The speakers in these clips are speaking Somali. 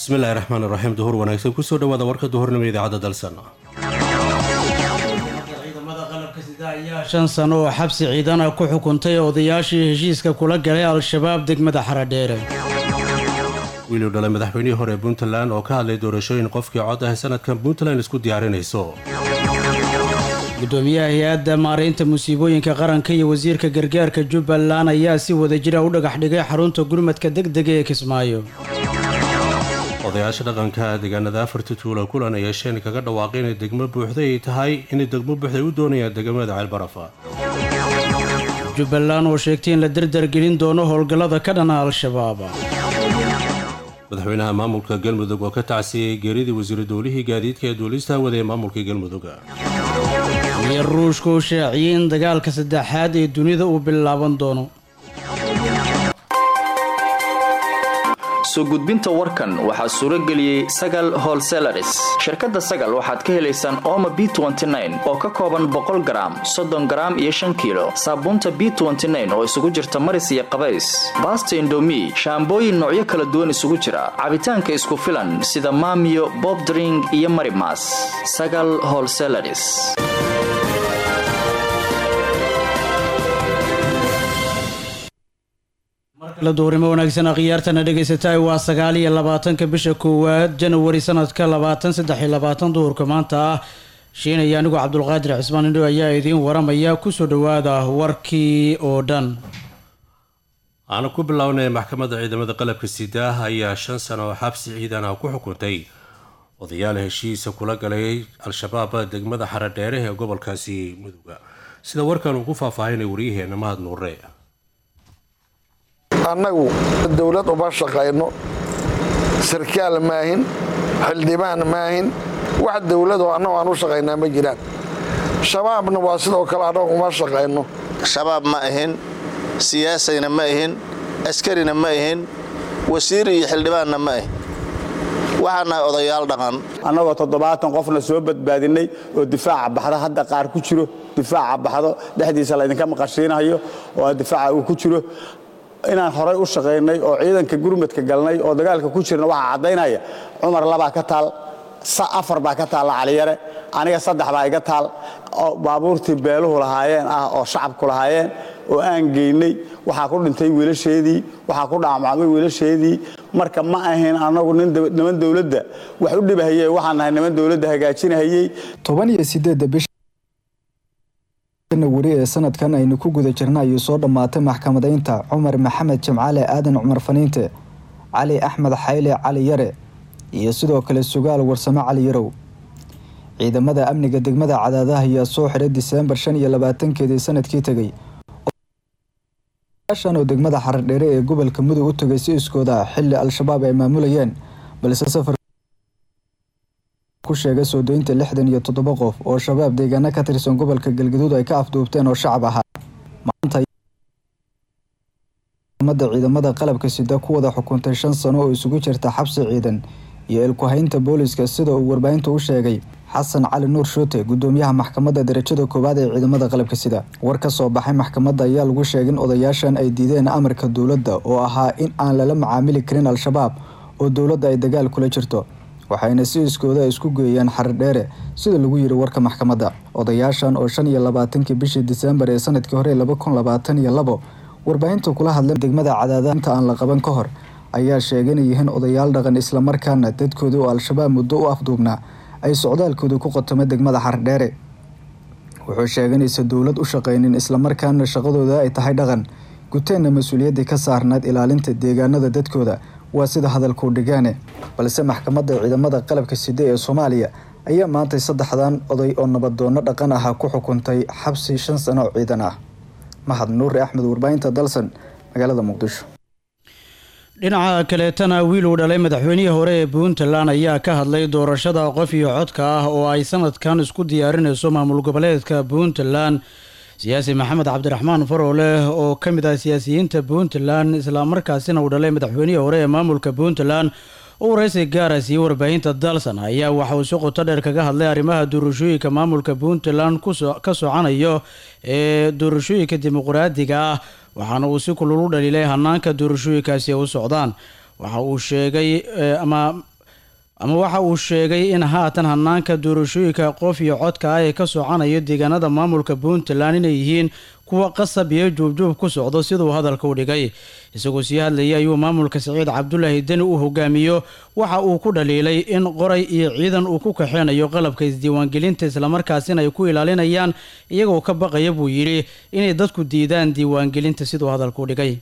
bismillahi raxmaan raxiim duhur wanaagsan kusoo dhawaada warka duhurnimo idaacadda dalsan ciidamada qalabka sida ayaa shan sano oo xabsi ciidana ku xukuntay odayaashii heshiiska kula galay al-shabaab degmada xaradheere wiiluu dhalay madaxweynihii hore puntland oo ka hadlay doorashooyin qofkii cod ah sanadkan puntland isku diyaarinayso gudoomiyaha hay-adda maaraynta musiibooyinka qaranka iyo wasiirka gargaarka jubbaland ayaa si wadajira u dhagax dhigay xarunta gurmadka deg dega ee kismaayo odayaasha dhaqanka deegaanada afarta tuula kulan ay yeesheen kaga dhawaaqay inay degmo buuxday ay tahay inay degmo buuxday u doonayaan degmada ceelbarafa jubbaland oo sheegtay in la dardargelin doono howlgallada ka dhana al-shabaab madaxweynaha maamulka galmudug oo ka tacsiyey geeridii wasiiru dowlihii gaadiidka ee duulista wada ee maamulka galmudug iyo ruushka oo shaaciyey in dagaalka saddexaad ee dunida uu bilaaban doono soo gudbinta warkan waxaa suuro geliyey sagal holselaris shirkadda sagal waxaad ka helaysaan ooma b oo ka kooban boqol garaam soddon garaam iyo shan kiilo saabuunta b oo isugu jirta maris iyo qabays baasta indomi shaambooyin noocyo kala duwan isugu jira cabitaanka isku filan sida maamiyo bobdring iyo marimas sagal holselaris la duurnimo wanaagsan akhyaartana dhegaysataay waa sagaal iyo labaatanka bisha koowaad janawari sanadka labaatan saddex iyo labaatan duhurka maanta ah shiinaya anigoo cabdulqaadir cismaan indho ayaa idiin waramaya kusoo dhawaada warkii oo dhan aanu ku bilownay maxkamadda ciidamada qalabka sidaah ayaa shan sano oo xabsi ciidan ah ku xukuntay odayaal heshiisa kula galay al-shabaab degmada xaradheere ee gobolkaasi muduga sida warkan uu ku faahfaahinay waryaheena mahad nuure annagu dowlad uma shaqayno sarkaal maahin xildhibaan maahin wax dowladoo annagu aan u shaqaynaa ma jiraan shabaabna waa sidoo kale annagu uma shaqayno shabaab ma ahin siyaasayna ma ahin askarina ma ahin wasiir iyo xildhibaanna ma ahin waxaan nahay odayaal dhaqan annagoo toddobaatan qofna soo badbaadinay oo difaaca baxda hadda qaar ku jiro difaaca baxdo dhexdiisa laydinka maqashiinayo oo difaaca uu ku jiro inaan horay u shaqaynay oo ciidanka gurmadka galnay oo dagaalka ku jirna waxaa caddaynaya cumar labaa ka taal afar baa ka taalla caliyare aniga saddex baa iga taal oo baabuurtii beeluhu lahaayeen ah oo shacabku lahaayeen oo aan geynay waxaa ku dhintay wiilasheedii waxaa ku dhaamacmay wiilasheedii marka ma ahayn annagu niman dowladda wax u dhibahayey waxaan nahay niman dowladda hagaajinahayey toban iyo sideedda bisha wari ee sanadkan aynu ku guda jirna ayuu soo dhammaatay maxkamadaynta cumar maxamed jimcaale aadan cumar faniinte cali axmed xayle cali yare iyo sidoo kale sugaal warsamo cali yarow ciidamada amniga degmada cadaadaha ayaa soo xiray diseembar shan iyo labaatankeedii sanadkii tegay shan oo degmada xaradheere ee gobolka mudug u tagay si iskooda xili al-shabaab ay maamulayeen balse safar ku sheegay soo doynta lixdan iyo toddoba qof oo shabaab deegaano ka tirsan gobolka galgaduud ay ka afduubteen oo shacab ahaa maanta ciidamada qalabka sida ku wada xukuntay shan sano oo isugu jirta xabsi ciidan iyo ilkuhaynta booliska sida uu warbaahinta u sheegay xasan cali nuur shuute gudoomiyaha maxkamadda darajada koowaad ee ciidamada qalabka sida war ka soo baxay maxkamadda ayaa lagu sheegay in odayaashan ay diideen amarka dowladda oo ahaa in aan lala macaamili karin al-shabaab oo dowladda ay dagaal kula jirto waxayna si iskooda isku geeyeen xaradheere sida lagu yiri warka maxkamadda odayaashan oo shan iyo labaatankii bishii diseembar ee sanadkii hore laba kun labaatan iyo labo warbaahinta kula hadlay degmada cadaada inta aan la qaban ka hor ayaa sheegay inay yihiin odayaal dhaqan islamarkaana dadkoodii oo al-shabaab muddo u afduubnaa ay socdaalkooda ku qotomay degmada xaradheere wuxuu sheegay inaysan dowlad u shaqaynin islamarkaana shaqadooda ay tahay dhaqan guteenna mas-uuliyaddii ka saarnayd ilaalinta deegaanada dadkooda waa sida hadalkuu dhigaane balse maxkamadda ciidamada qalabka side ee soomaaliya ayaa maantay saddexdan oday oo nabadoonno dhaqan ahaa ku xukuntay xabsi shan sano oo ciidan ah mahad nuure axmed warbaahinta dalsan magaalada muqdisho dhinaca kaleetana wiil uu dhalay madaxweynihii hore ee puntland ayaa ka hadlay doorashada qof iyo codka ah oo ay sanadkan isku diyaarinayso maamul goboleedka puntland siyaasi maxamed cabdiraxmaan farooleh oo ka mid ah siyaasiyiinta puntland islamarkaasina uu dhalay madaxweynihii hore ee maamulka puntland oo waraysi gaara siiyey warbaahinta dalsan ayaa waxa uu si qoto dheer kaga hadlay arrimaha doorashooyinka maamulka puntland ka socanayo ee doorashooyinka dimuqraadiga ah waxaana uu si kulul u dhaliilay hanaanka doorashooyinkaasi ay u socdaan waxa uu sheegay ama ama waxa uu sheegay in haatan hanaanka doorashooyinka qof iyo codka ah ee ka socanayo deegaanada maamulka puntland inay yihiin kuwa qasab iyo juubjuub ku socdo siduu hadalka u dhigay isagoo sii hadlayay ayuu maamulka siciid cabdulaahi deni uu hogaamiyo waxa uu ku dhaliilay in qoray iyo ciidan uu ku kaxeynayo qalabka isdiiwaangelinta islamarkaasina ay ku ilaalinayaan iyagoo ka baqaya buu yidhi inay dadku diidaan diiwaangelinta siduu hadalka u dhigay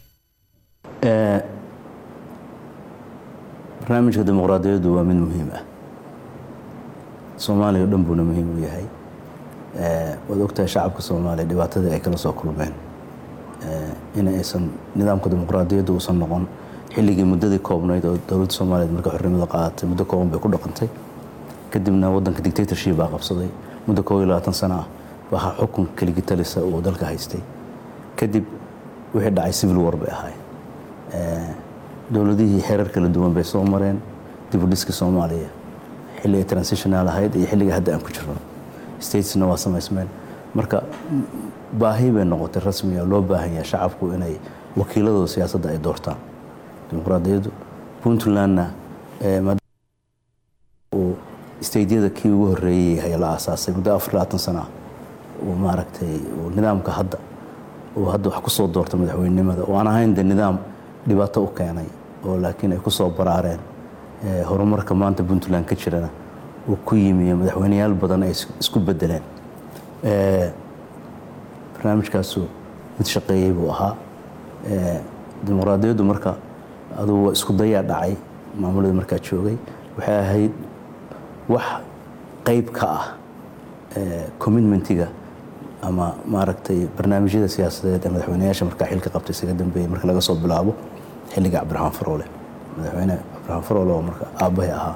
barnaamijka dimuqraadiyaddu waa mid muhiim ah soomaaliya o dhan buuna muhiim u yahay waad ogtahay shacabka soomaaliya dhibaatadii ay kala soo kulmeen in aysan nidaamka dimuqraadiyaddu uusan noqon xilligii muddadii koobnayd oo dowladda soomaaliyeed markay xornimada qaadatay muddo kooban bay ku dhaqantay kadibna waddanka dictatorship baa qabsaday muddo koob iyo labaatan sano ah waxaa xukun keligitalisa uu dalka haystay kadib wixii dhacay civil war bay ahaayeen dowladihii xeerar kala duwan bay soo mareen dibudhiska soomaaliya xilli ay transitional ahayd iyo xilliga hadda aan ku jirno statesna waa samaysmeen marka baahi bay noqotay rasmiga loo baahan yahay shacabku inay wakiiladooda siyaasadda ay doortaan dimuqraadiyaddu puntlandna uu stateyada kii ugu horreeyey yahay la aasaasay muddo afar labaatan sana ah uu maaragtay uu nidaamka hadda uu hadda wax ku soo doorta madaxweynenimada oo aan ahayn de nidaam dhibaato u keenay oo laakiin ay ku soo baraareen horumarka maanta puntland ka jirana uu ku yimi madaxweyneyaal badan ay isku bedeleen barnaamijkaasu mid shaqeeyey buu ahaa dimuqraadiyaddu marka adugu waa isku dayaa dhacay maamuladii markaa joogay waxay ahayd wax qayb ka ah commitmentiga ama maaragtay barnaamijyada siyaasadeed ee madaxweyneyaasha markaa xilka qabtay isaga dambeeyey marka laga soo bilaabo xilliga cabdiraxmaan faroole madaxweyne cabdiraxmaan faroole oo marka aabbahay ahaa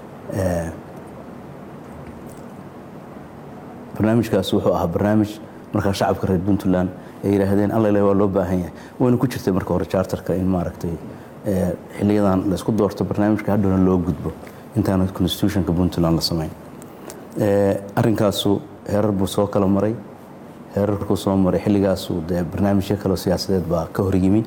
barnaamijkaas wuxuu ahaa barnaamij markaa shacabka reer puntland ay yidhaahdeen allale waa loo baahan yahay wayna ku jirtay marka hore charterka in maaragtay xiliyadan laysku doorto barnaamijka hadhowna loo gudbo intaana constitutionka puntland la samayn arrinkaasu heerar buu soo kala maray heerarkuu soo maray xilligaasu dee barnaamijyo kaleo siyaasadeed baa ka horyimi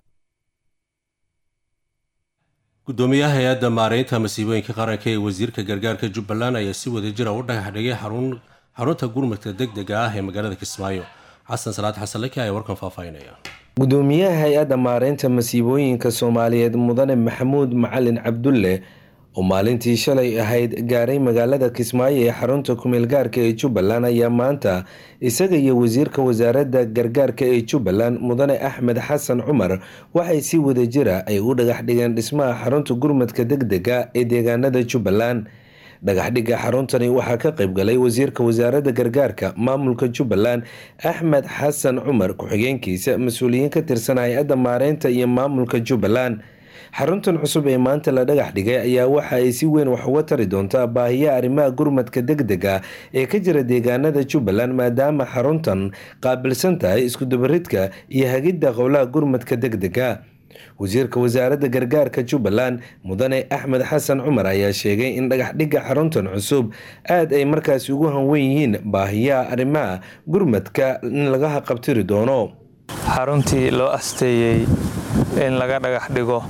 gudoomiyaha hay-adda maareynta masiibooyinka qaranka ee wasiirka gargaarka jubbaland ayaa si wadajira u dhagax dhigay xarunta gurmadka deg dega ah ee magaalada kismaayo xasan salaad xasan laki ayaa warkan faahfaahinaya gudoomiyaha hay-adda maareynta masiibooyinka soomaaliyeed mudane maxamuud macalin cabdulle oo maalintii shalay ahayd gaaray magaalada kismaayo ee xarunta kumeel gaarka ee jubbaland ayaa maanta isaga iyo wasiirka wasaaradda gargaarka ee jubbaland mudane axmed xasan cumar waxay si wadajira ay u dhagax dhigeen dhismaha xarunta gurmadka deg dega ee deegaanada jubbaland dhagaxdhigga xaruntani waxaa ka qaybgalay wasiirka wasaaradda gargaarka maamulka jubbaland axmed xasan cumar ku-xigeenkiisa mas-uuliyiin ka tirsan hay-adda maareynta iyo maamulka jubbaland xaruntan cusub ee maanta la dhagax dhigay ayaa waxa ay si weyn wax uga tari doontaa baahiyaha arrimaha gurmadka deg dega ee ka jira deegaanada jubbaland maadaama xaruntan qaabilsan tahay iskudabaridka iyo hagidda qowlaha gurmadka deg dega wasiirka wasaaradda gargaarka jubbaland mudane axmed xasan cumar ayaa sheegay in dhagaxdhigga xaruntan cusub aad ay markaasi ugu hanwen yihiin baahiyaha arrimaha gurmadka in laga haqabtiri doono xaruntii loo asteeyey in laga dhagax dhigo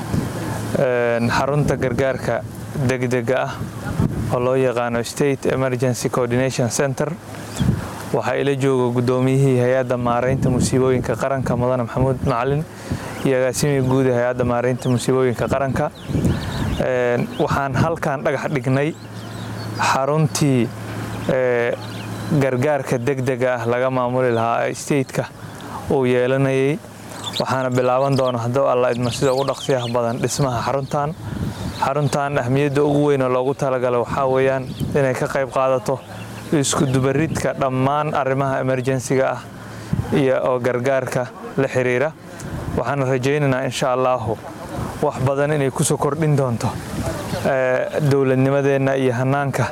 xarunta gargaarka degdega ah oo loo yaqaano state emergency coordination center waxaa ila jooga gudoomiyihii hay-adda maareynta musiibooyinka qaranka mudane maxamuud macalin iyo agaasimii guud ee hay-adda maareynta musiibooyinka qaranka waxaan halkan dhagax dhignay xaruntii gargaarka degdega ah laga maamuli lahaa stateka uu yeelanayay waxaana bilaaban doona hadduu alla idmo sida ugu dhaqsiyaha badan dhismaha xaruntan xaruntan ahmiyadda ugu weyn oo loogu talagalay waxaa weeyaan inay ka qayb qaadato iskudubaridka dhammaan arrimaha emerjensiga ah iyo oo gargaarka la xiriira waxaana rajaynaynaa insha allaahu wax badan inay kusoo kordhin doonto dowladnimadeenna iyo hanaanka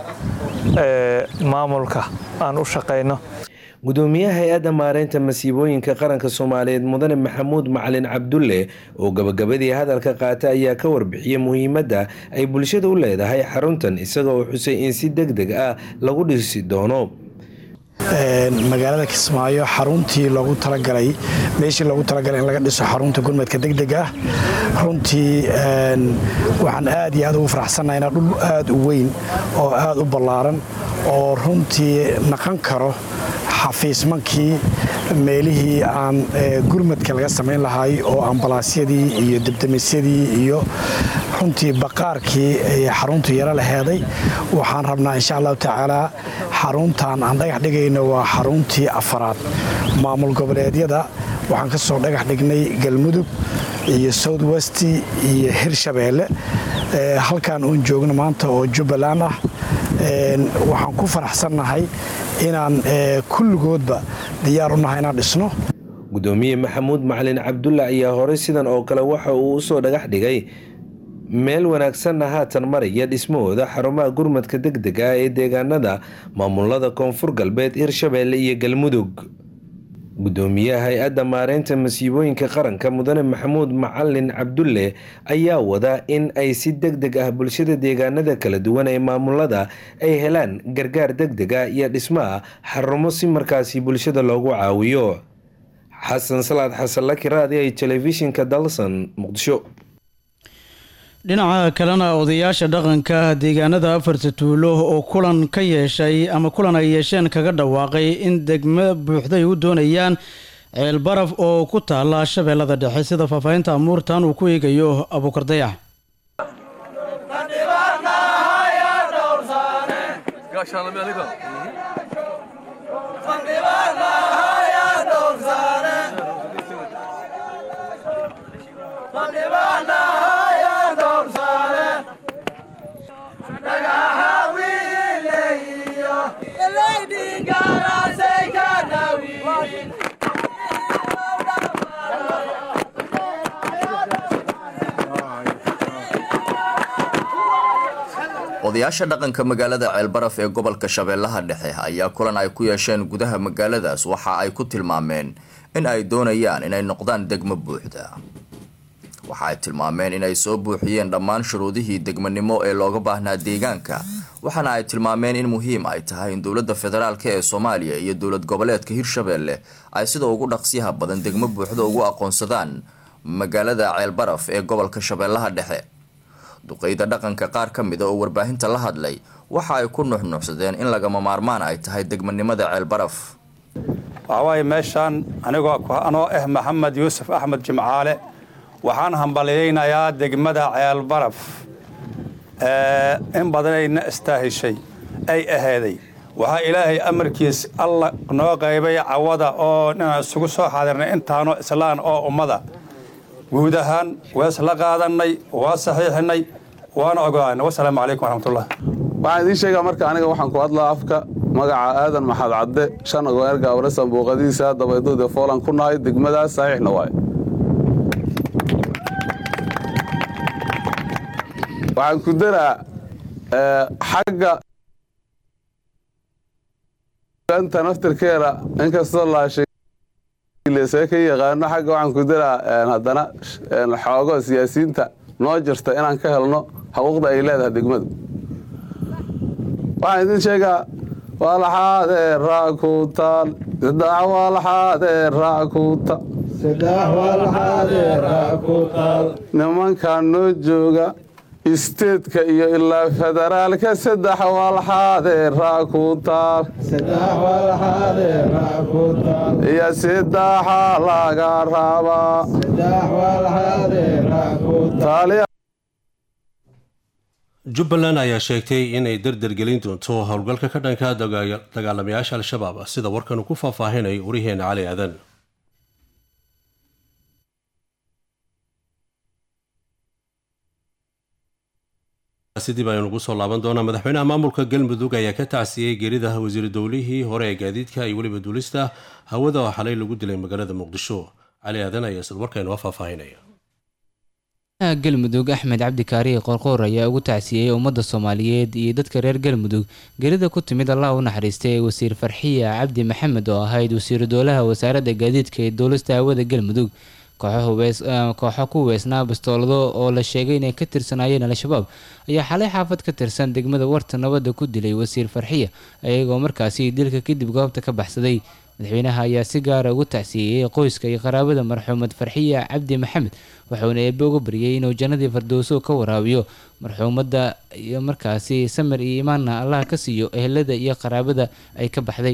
maamulka aan u shaqayno gudoomiyaha hay-adda maareynta masiibooyinka qaranka soomaaliyeed mudane maxamuud macalin cabdulle oo gabagabadii hadalka qaata ayaa ka warbixiyey muhiimadda ay bulshada u leedahay xaruntan isaga oo xusay in si deg deg ah lagu dhisi doono magaalada kismaayo xaruntii loogu talagalay meeshii loogu talagalay in laga dhiso xarunta gurmadka degdeg ah runtii waxaan aad iyo aad ugu faraxsannahay inaa dhul aad u weyn oo aad u ballaaran oo runtii naqon karo xafiismankii meelihii aan gurmadka laga samayn lahay oo ambalaasyadii iyo debdemisyadii iyo runtii baqaarkii xaruntu yaro laheeday waxaan rabnaa insha allahu tacaala xaruntan aan dhagax dhigayno waa xaruntii afaraad maamul goboleedyada waxaan ka soo dhagax dhignay galmudug iyo south west iyo hirshabeelle halkan uun joogno maanta oo jubbaland ah waxaan ku faraxsannahay inaan kulligoodba diyaar u nahay inaan dhisno gudoomiye maxamuud macalin cabdulla ayaa horey sidan oo kale waxa uu usoo dhagax dhigay meel wanaagsanna haatan maraya dhismahooda xarumaha gurmadka degdega ah ee deegaanada maamulada koonfur galbeed hirshabeelle iyo galmudug gudoomiyaha hay-adda maareynta masiibooyinka qaranka mudane maxamuud macalin cabdulle ayaa wada in ay si deg deg ah bulshada deegaanada kala duwan ee maamulada ay helaan gargaar degdega iyo dhismaha xarumo si markaasi bulshada loogu caawiyo xasan salaad xasan laki raadi ay telefishinka dalsan muqdisho dhinaca kalena odayaasha dhaqanka deegaanada afarta tuulo oo kulan ka yeeshay ama kulan ay yeesheen kaga dhawaaqay in degmo buuxday u doonayaan ceel baraf oo ku taala shabeellada dhexe sida faahfaahinta amuurtan uu ku eegayo abuukar dayax odayaasha dhaqanka magaalada ceelbaraf ee gobolka shabeellaha dhexe ayaa kulan ay ku yeesheen gudaha magaaladaas waxa ay ku tilmaameen in ay doonayaan inay noqdaan degmo buuxda waxa ay tilmaameen inay soo buuxiyeen dhammaan shuruudihii degmanimo ee looga baahnaa deegaanka waxaana ay tilmaameen in muhiim ay tahay in dowladda federaalk ee soomaaliya iyo dowlad goboleedka hirshabeelle ay sida ugu dhaqsiyaha badan degmo buuxda ugu aqoonsadaan magaalada ceelbaraf ee gobolka shabeellaha dhexe duqeyda dhaqanka qaar ka mida oo warbaahinta la hadlay waxa ay ku nuxnuuxsadeen in lagama maarmaan ay tahay degmanimada ceelbaraf waxawaaye meeshaan anigoo anoo ah maxamed yuusuf axmed jimcaale waxaan hambalyaynayaa degmada ceelbaraf in badanayna istaahishay ay ahaaday waxaa ilaahay amarkiis alla noo qaybay cawada oo inaan isugu soo xaadirnay intaanoo islaan oo ummada guud ahaan waa isla qaadannay waa saxiixinay waana ogoaana wasalaamu calaykum waraxmatullah waxaan idiin sheegaa marka aniga waxaan ku hadlaa afka magaca aadan maxad cadde shan ogoeer gaabare sanbuuqadiisa dabaydood ee foolan ku nahay degmadaas saxiixna waaye waxaan ku daraa xagga anta naftirkeeda inkastoo laashay see ka yaqaano xagga waxaan ku daraa haddana xoogo siyaasiyiinta noo jirta inaan ka helno xuquuqda ay leedahay degmadu waxaan idin sheegaa walaxaadee raa ku taal saddex walaxaadee raa ku taal nimankan noo jooga isteedka iyo ilaa federaalka saddex walxaadee raa ku taal iyo saddexa laga rabaa jubbaland ayaa sheegtay inay dardargelin doonto howlgalka ka dhanka dagaalamayaasha al-shabaab sida warkan ku faahfaahinay wariheena cali aadan dib aynu ugu soo laaban doonaa madaxweynaha maamulka galmudug ayaa ka tacsiyey geerida wasiiru dowlihii hore ee gaadiidka iyo weliba duulista hawada oo xalay lagu dilay magaalada muqdisho cali aadan ayaa isla warkaynu faahfaahinaya galmudug axmed cabdi kaariye qoorqoor ayaa ugu tacsiyey ummadda soomaaliyeed iyo dadka reer galmudug gerida ku timid allah u naxariistay ee wasiir farxiya cabdi maxamed oo ahayd wasiiru dowlaha wasaaradda gaadiidka ee duulista hawada galmudug kooxo ku hubeysnaa bastoolado oo la sheegay inay ka tirsanaayeen al-shabaab ayaa xalay xaafad ka tirsan degmada warta nabadda ku dilay wasiir farxiya iyagoo markaasi dilka kadib goobta ka baxsaday madaxweynaha ayaa si gaara ugu tacsiiyey qoyska iyo qaraabada marxuumad farxiya cabdi maxamed wuxuuna eebe uga baryay inuu jannadii fardowso ka waraabiyo marxuumadda iyo markaasi samir iyo imaanna allah ka siiyo ehelada iyo qaraabada ay ka baxday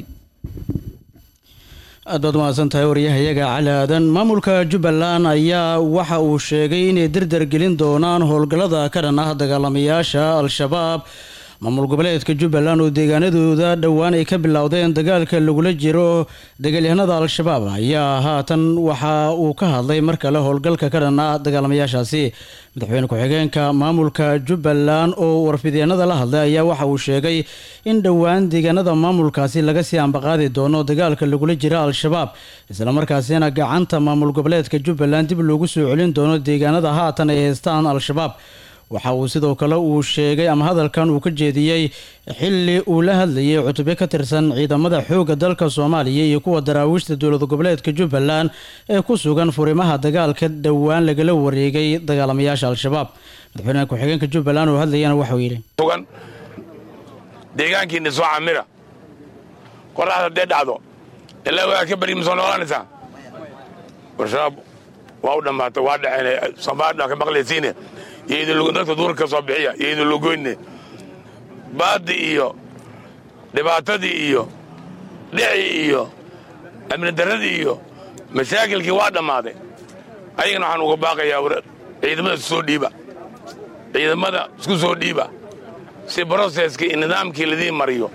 aad baad umahadsan tahay waryahayaga cali aadan maamulka jubbaland ayaa waxa uu sheegay inay dardar gelin doonaan howlgallada ka dhan ah dagaalamayaasha al-shabaab maamul goboleedka jubbaland oo deegaanadooda dhowaan ay ka bilowdeen dagaalka lagula jiro dagaalyahanada al-shabaab ayaa haatan waxa uu ka hadlay mar kale howlgalka ka dhan ah dagaalamayaashaasi madaxweyne ku-xigeenka maamulka jubbaland oo warfideenada la hadlay ayaa waxa uu sheegay in dhowaan deegaanada maamulkaasi laga sii ambaqaadi doono dagaalka lagula jira al-shabaab islamarkaasina gacanta maamul goboleedka jubbaland dib loogu soo celin doono deegaanada haatan ay haystaan al-shabaab waxa uu sidoo kale uu sheegay ama hadalkan uu ka jeediyey xili uu la hadlayay cutubyo ka tirsan ciidamada xoogga dalka soomaaliya iyo kuwa daraawiishta dowlad goboleedka jubbaland ee ku sugan furimaha dagaalka dhowaan lagala wareegay dagaalamayaasha al-shabaab madaxweynaha ku-xigeenka jubbaland oo hadlayana waxauu yidhi sugan deegaankiina soo camira qoraxda haddee dhacdo ilaa waa ka bari ma soo noolanaysaa warshabaab waa u dhammaatay waa dhexeen soomaalidha ka maqlaysiine dadka duurka ka soo bixiya iyo idin logoyne baaddi iyo dhibaatadii iyo dhicii iyo amni darradii iyo mashaakilkii waa dhammaaday ayagana waxaan uga baaqayaa ciidamada isku soo dhiiba ciidamada isku soo dhiiba si broseskii iyo nidaamkii ladiin mariyo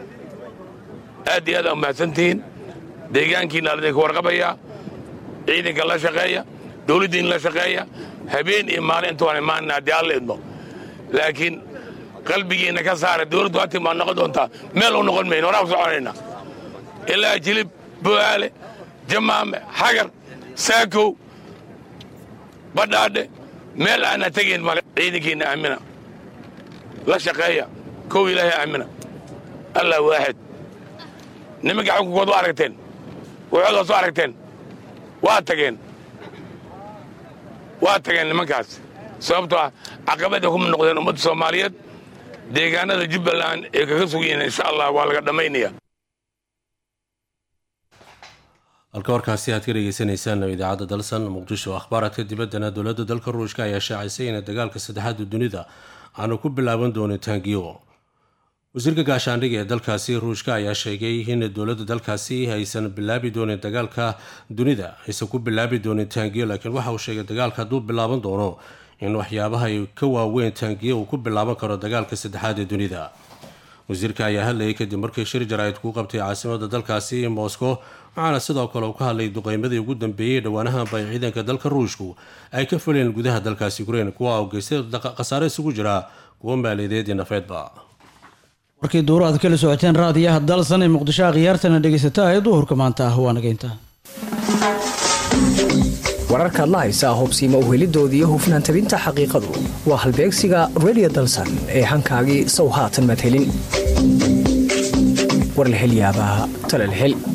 aad iyo aad aa umahadsantihiin deegaankiina ladinka warqabayaa ciidanka la shaqeeya dawladdiin la shaqeeya habeen iyo maalin inta waan imaanina haddii alla idmo laakiin qalbigiinna ka saara dawladdu hatii maa noqon doontaa meel u noqon mayno horaa ku soconayna ilaa jilib bu'aale jamaame xagar saakow badhaadhe meel aanna tegayn male ciidankiinna aamina la shaqeeya kow ilaahay aamina allah waaxid nimanka xukunkood waa aragteen waxoodaas waa aragteen waa tageen waa tageen nimankaas sababtoo ah caqabada kuma noqdeen ummadda soomaaliyeed deegaanada jubbaland ee kaga sugiyiin insha allah waa laga dhammaynaya halka warkaasi aad ka dhegeysanaysaan idaacadda dalsan muqdisho akhbaaradka dibaddana dowladda dalka ruushka ayaa shaacisay in dagaalka saddexaada dunida aanu ku bilaaban doonin taangiyo wasiirka gaashaandhiga ee dalkaasi ruushka ayaa sheegay in dowladda dalkaasi aysan bilaabi doonin dagaalka dunida aysan ku bilaabi doonin taangiyo laakiin waxa uu sheegay dagaalka hadduu bilaaban doono in waxyaabaha ay ka waaweyn taangiyo uu ku bilaaban karo dagaalka saddexaad ee dunida wasiirka ayaa hadlayay kadib markii shir jaraa'id ku qabtay caasimada dalkaasi moscow waxaana sidoo kale uu ka hadlay duqeymadii ugu dambeeyey dhowaanahanba ay ciidanka dalka ruushku ay ka fuleen gudaha dalkaasi ukrain kuwa u geystay khasaare isugu jira kuwo maaliyadeed iyo nafeedba warkii duuro aad kala socoteen raadiyaha dalsan ee muqdisho akhyaartana dhegaysata ee duhurka maanta ah waa nageynta wararkaad la haysaa hubsiima uhelidoodii hufnaan tabinta xaqiiqadu waa halbeegsiga redio dalsan ee hankaagii sow haatan maad helin war la hel yaabaa tale la hel